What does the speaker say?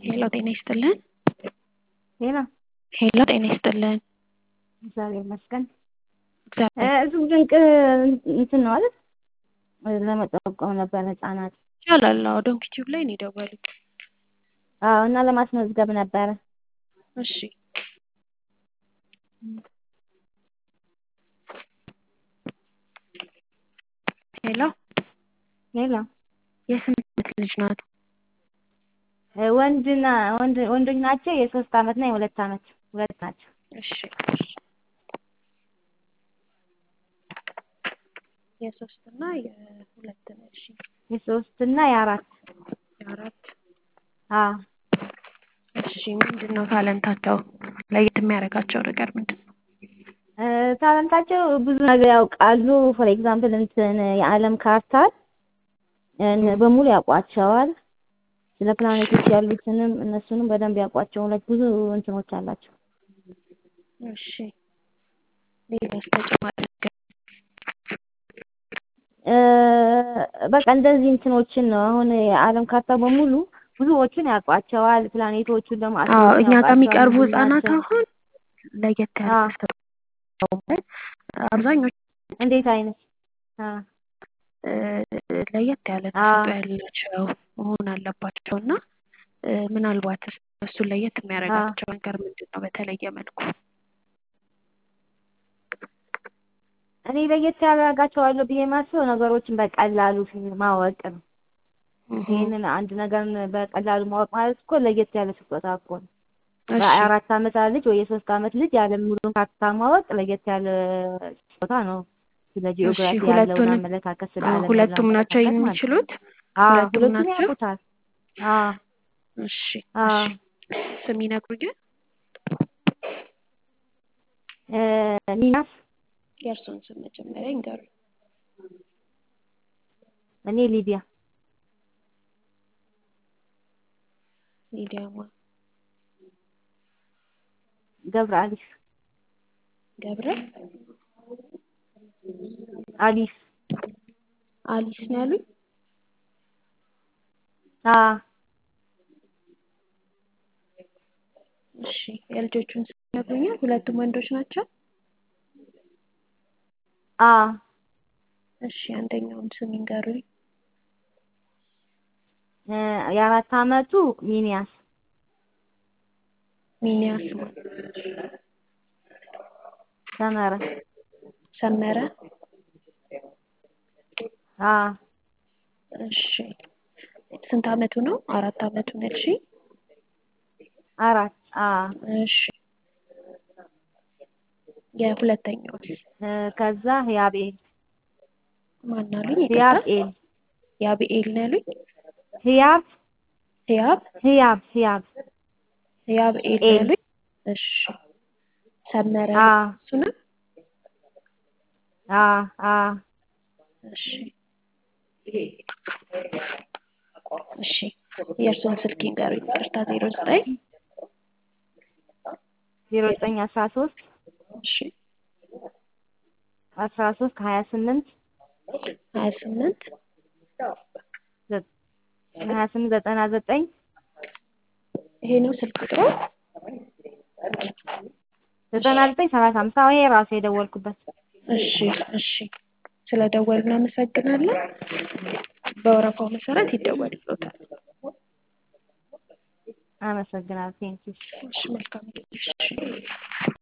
ሄሎ ጤና ይስጥልን። ሄሎ ሄሎ ጤና ይስጥልን። እግዚአብሔር ይመስገን። እግዚአብሔር እጹብ ድንቅ እንትን ነው አይደል? ለመጠቆም ነበር ህጻናት። ይቻላል። አዎ ዶንኪ ቲዩብ ላይ ነው የደወሉት። አዎ እና ለማስመዝገብ ነበረ። እሺ ሄሎ ሄሎ የስንት ዓመት ልጅ ናት? ወንድና ወንድ ወንዶች ናቸው። የሶስት አመት እና የሁለት አመት ሁለት ናቸው። እሺ የሶስት እና የሁለት ነው። እሺ የሶስት እና የአራት የአራት አዎ እሺ ምንድን ነው ታለንታቸው? ለየት የሚያደርጋቸው ነገር ምንድን ነው? ታለንታቸው ብዙ ነገር ያውቃሉ። ፎር ኤግዛምፕል እንትን የዓለም ካርታን በሙሉ ያውቋቸዋል። ስለ ፕላኔቶች ያሉትንም እነሱንም በደንብ ያውቋቸዋል። ብዙ እንትኖች አላቸው። እሺ ሌላስ ተጨማሪ ነገር? በቃ እንደዚህ እንትኖችን ነው። አሁን የዓለም ካርታ በሙሉ ብዙዎቹን ያውቋቸዋል። ፕላኔቶቹን ደግሞ አዎ እኛ ጋር የሚቀርቡ ብዙ ህጻናት ናቸው። አሁን ለየት ያለ አዎ። ተሰጥኦ አብዛኞቹ እንዴት አይነት አ እ ለየት ያለ አዎ። ተሰጥኦ ያላቸው መሆን አለባቸው እና እ ምናልባት እሱን ለየት የሚያደርጋቸው ነገር ምንድን ነው? በተለየ መልኩ እኔ ለየት ያደርጋቸዋለሁ ብዬ የማስበው ነገሮችን በቀላሉ ማወቅ ነው። እሁ፣ ይህንን አንድ ነገርን በቀላሉ ማወቅ ማለት እኮ ለየት ያለ ስጦታ እኮ ነው። እሺ የአራት አመት ልጅ ወይ የሶስት አመት ልጅ የዓለም ሙሉን ካርታ ማወቅ ለየት ያለ ስጦታ ነው። ስለ ጂኦግራፊ ያለውን ሁለቱንም አመለካከት ስለ አዎ፣ ዓለም ሁለቱም ያለውን ናቸው አመለካከት ማለት ነው። የሚችሉት? አዎ ሁለቱም ሁለቱም ናቸው? ያውቁታል። አዎ እሺ አዎ እሺ ስም ይነግሩኛል? እ ሚናስ የእርሱን ስም መጀመሪያ ይንገሩኝ። እኔ ሊዲያ ሊዲያ ማ ገብረ አሊፍ ገብረ አሊፍ አሊስ ነው ያሉኝ? አዎ እሺ የልጆቹን ስም ይነግሩኛል? ሁለቱም ወንዶች ናቸው? አዎ እሺ አንደኛውን ስም ይንገሩኝ። እ የአራት አመቱ ሚኒያስ ሚኒያስ ማ ሰመረ ሰመረ አዎ እሺ ስንት አመቱ ነው? አራት አመቱ ነው ያልሽኝ? አራት አዎ እሺ የሁለተኛውስ እ ከዛ ህያብኤል ማን አሉኝ? ይቅርታ ህያብኤል ያብኤል ነው ያሉኝ? ህያብ ህያብ ህያብ ህያብ ህያብኤል ነው ኤል ያሉኝ? እሺ ሰመረ አዎ እሱ ነው? አዎ አዎ እሺ እሺ የእርስዎን ስልክ ይንገሩኝ። ይቅርታ ዜሮ ዘጠኝ ዜሮ ዘጠኝ አስራ ሶስት እሺ አስራ ሶስት ሀያ ስምንት ሀያ ስምንት ሀያ ስምንት ዘጠና ዘጠኝ ይሄ ነው ስልክ ቁጥሩ? ዘጠና ዘጠኝ ሰላሳ አምስት አዎ ይሄ ራሱ የደወልኩበት እሺ እሺ ስለደወሉ እናመሰግናለን። በወረፋው መሰረት ይደወልልዎታል። አመሰግናለሁ ቴንኪው እሺ መልካም ጊዜ። እሺ